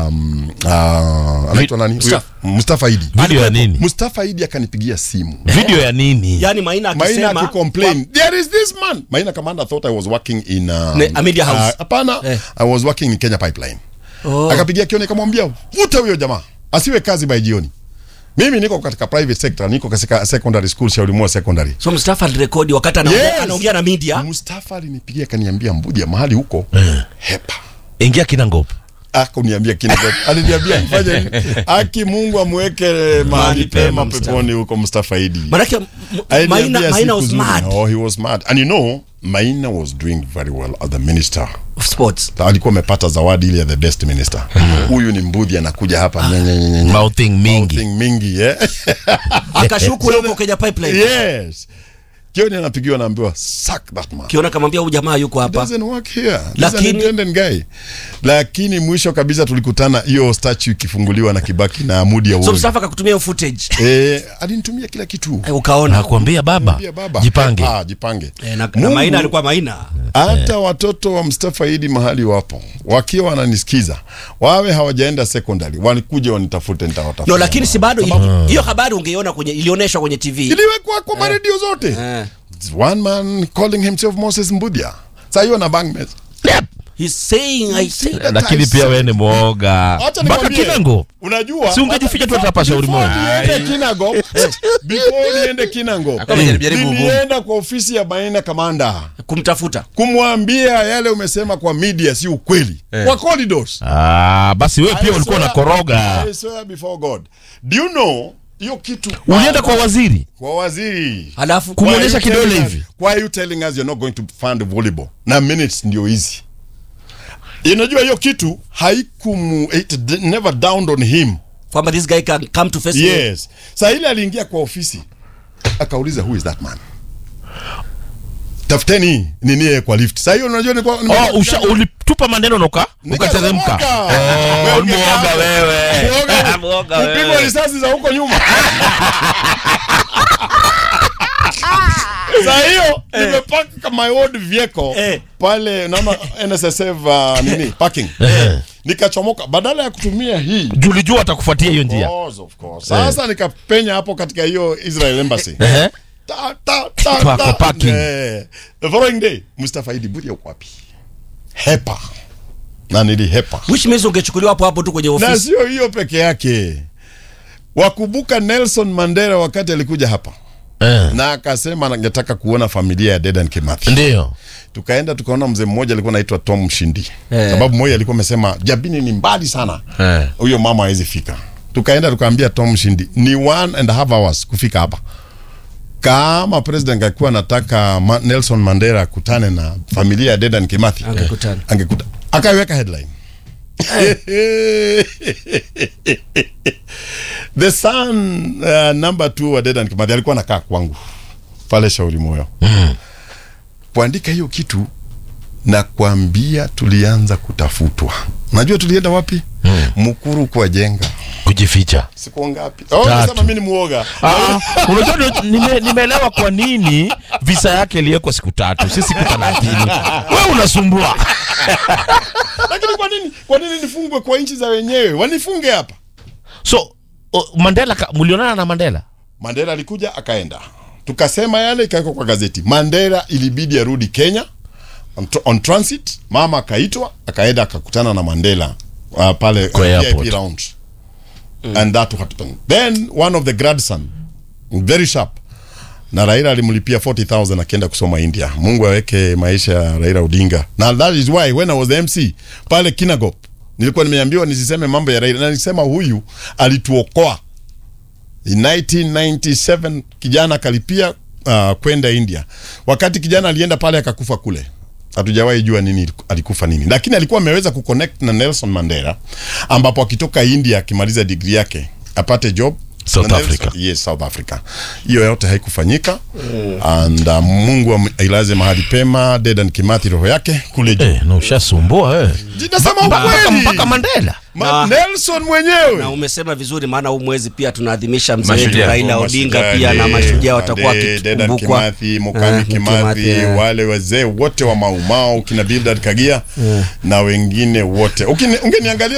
um, uh, anaitwa nani Huyo- Mustafa. Mustafa Idi Video ya nini? Mustafa Idi akanipigia simu Video ya nini? yani maina Maina akisema akicomplain there is this man Maina commander thought I was working in um, Ne- a media house. uh, hapana Eh. I was working in Kenya Pipeline Oh. akapigia Kioni akamwambia vuta huyo jamaa asiwe kazi by jioni mimi niko katika private sector niko katika secondary school Shauri Moyo secondary so Mustafa alirekodi wakati anaongea Yes. anaongea na media Mustafa alinipigia akaniambia Mbudia mahali huko hepa Ingia kinangopa. akuniambia kina aliniambia fanya hivi. aki Mungu amweke mahali pema pema Mustafa. peponi huko Mustafa Idi manake m- Aliniambia maina, maina siku was nzuri. mad oh he was mad and you know Maina was doing very well as the minister of sports alikuwa amepata zawadi ile ya the best minister huyu ni mbudhi anakuja hapa nye, nye, nye, nye, nye. Mouthing mingi. Mouthing mingi yeah? akashuku wewe huko Kenya pipeline yes Kioni anapigiwa naambiwa sack that man kiona kamwambia huyu jamaa yuko hapa doesn't work here He's an Lakini- independent guy lakini mwisho kabisa tulikutana hiyo statue ikifunguliwa na Kibaki na Amudi ya so Uhuru Mustafa akakutumia hiyo footage eh alinitumia kila kitu Eh, ukaona Nakwambia baba. Pia baba Jipange. ah, jipange Eh, na, na Mungu- maina alikuwa maina hata watoto wa Mustafa Idi mahali wapo wakiwa wananisikiza wawe hawajaenda secondary walikuja wanitafute nitawatafuta no lakini si bado ili- hiyo habari ungeiona kwenye ilionyeshwa kwenye TV iliwekwa kwa maredio zote Eh. one man calling himself Moses Mbudia saa hiyo na bang mess he's saying I say Lakini pia wewe ni mwoga. Acha Mpaka nikwambie, kinango. unajua Si ungejificha tu hapa shauri Before moja. niende Kinago before niende Kinago Alikuwa amejaribu ugumu. nilienda kwa ofisi ya Maina kamanda kumtafuta kumwambia yale umesema kwa media si ukweli kwa corridors Ah, basi wewe pia I ulikuwa swear- unakoroga. I swear before God do you know hiyo kitu Ulienda kwa waziri kwa waziri halafu Kumwonyesha Why are you kidole telling us- hivi? why are you telling us you're not going to fund volleyball na minutes ndio hizi unajua hiyo kitu haikumu it d- never dawned on him kwamba this guy can come to face me. yes saa ile aliingia kwa ofisi akauliza who is that man tafuteni nini yeye kwa lift saa hiyo unajua ni kwa Oh, usha ulitupa maneno na uka ukateremka. Wewe Oh, mwoga wewe. Mwoga. Mwoga kupigwa wewe. risasi za huko nyuma saa hiyo nimepaka my old vehicle Eh. pale naona NSSF uh, nini parking nikachomoka badala ya kutumia hii Julijua atakufuatia hiyo njia. Of course, of course. Sasa nikapenya hapo katika hiyo Israel embassy. Ehe. Ta, ta, ta, Kwa- ta. kwa parking. Eh. The following day, Mustafa Idi Budi yuko wapi? Hepa. Na nilihepa. which means ungechukuliwa hapo hapo tu kwenye Na ofisi sio hiyo peke yake. Wakumbuka Nelson Mandela wakati alikuja hapa Eh. na akasema angetaka kuona familia ya Dedan Kimathi. Ndio. Tukaenda tukaona mzee mmoja alikuwa anaitwa Tom Shindi. Eh. Sababu mmoja alikuwa amesema Jabini ni mbali sana. Eh. Huyo mama hawezi fika. Tukaenda tukaambia Tom Shindi ni one and a half hours kufika hapa. Kama president angekuwa anataka Ma Nelson Mandela akutane na familia ya Dedan Kimathi Angekutana. angekuta akaiweka headline the son uh, number two wa Dedan Kimathi alikuwa anakaa kwangu pale Shauri Moyo kuandika hiyo kitu na kuambia tulianza kutafutwa. Najua tulienda wapi? Mukuru kwa jenga Kujificha. siku ngapi? Oh, Tatu. nasema mimi ni muoga. Ah, unajua ni- nime- nimeelewa kwa nini visa yake iliwekwa siku tatu si siku thelathini. Wewe unasumbua. Lakini kwa nini kwa nini nifungwe kwa nchi za wenyewe? Wanifunge hapa. So o, Mandela ka- mlionana na Mandela? Mandela alikuja akaenda, tukasema yale, ikawekwa kwa gazeti. Mandela ilibidi arudi Kenya on, tr- on transit. Mama akaitwa akaenda akakutana na Mandela uh, pale Kwa uh, airport. VIP lounge and that happened. Then one of the grandson very sharp na Raila alimlipia 40000 akienda kusoma India. Mungu aweke maisha ya Raila Odinga. Na that is why when I was the MC pale Kinagop nilikuwa nimeambiwa nisiseme mambo ya Raila na nilisema huyu alituokoa. In 1997 kijana akalipia uh, kwenda India. Wakati kijana alienda pale akakufa kule. Hatujawahi jua nini alikufa nini, lakini alikuwa ameweza kuconnect na Nelson Mandela, ambapo akitoka India akimaliza degree yake apate job South na Nelson- Africa. Yes, South Africa. Hiyo yote haikufanyika and uh, Mungu am- ailaze mahali pema Dedan Kimathi roho yake kule juu. Eh, na ushasumbua wewe. Nasema Mpaka ukweli. mpaka Mandela. Ma- Na- Nelson mwenyewe. na umesema vizuri maana huu mwezi pia tunaadhimisha mzee wetu Mashujaa. Raila Odinga pia na mashujaa watakuwa Dedan wakikumbukwa Kimathi, Mukami Eh, Kimathi, eh. wale wazee wote wa Maumau kina Bildad Kagia na wengine wote. Ukini- Ungeniangalia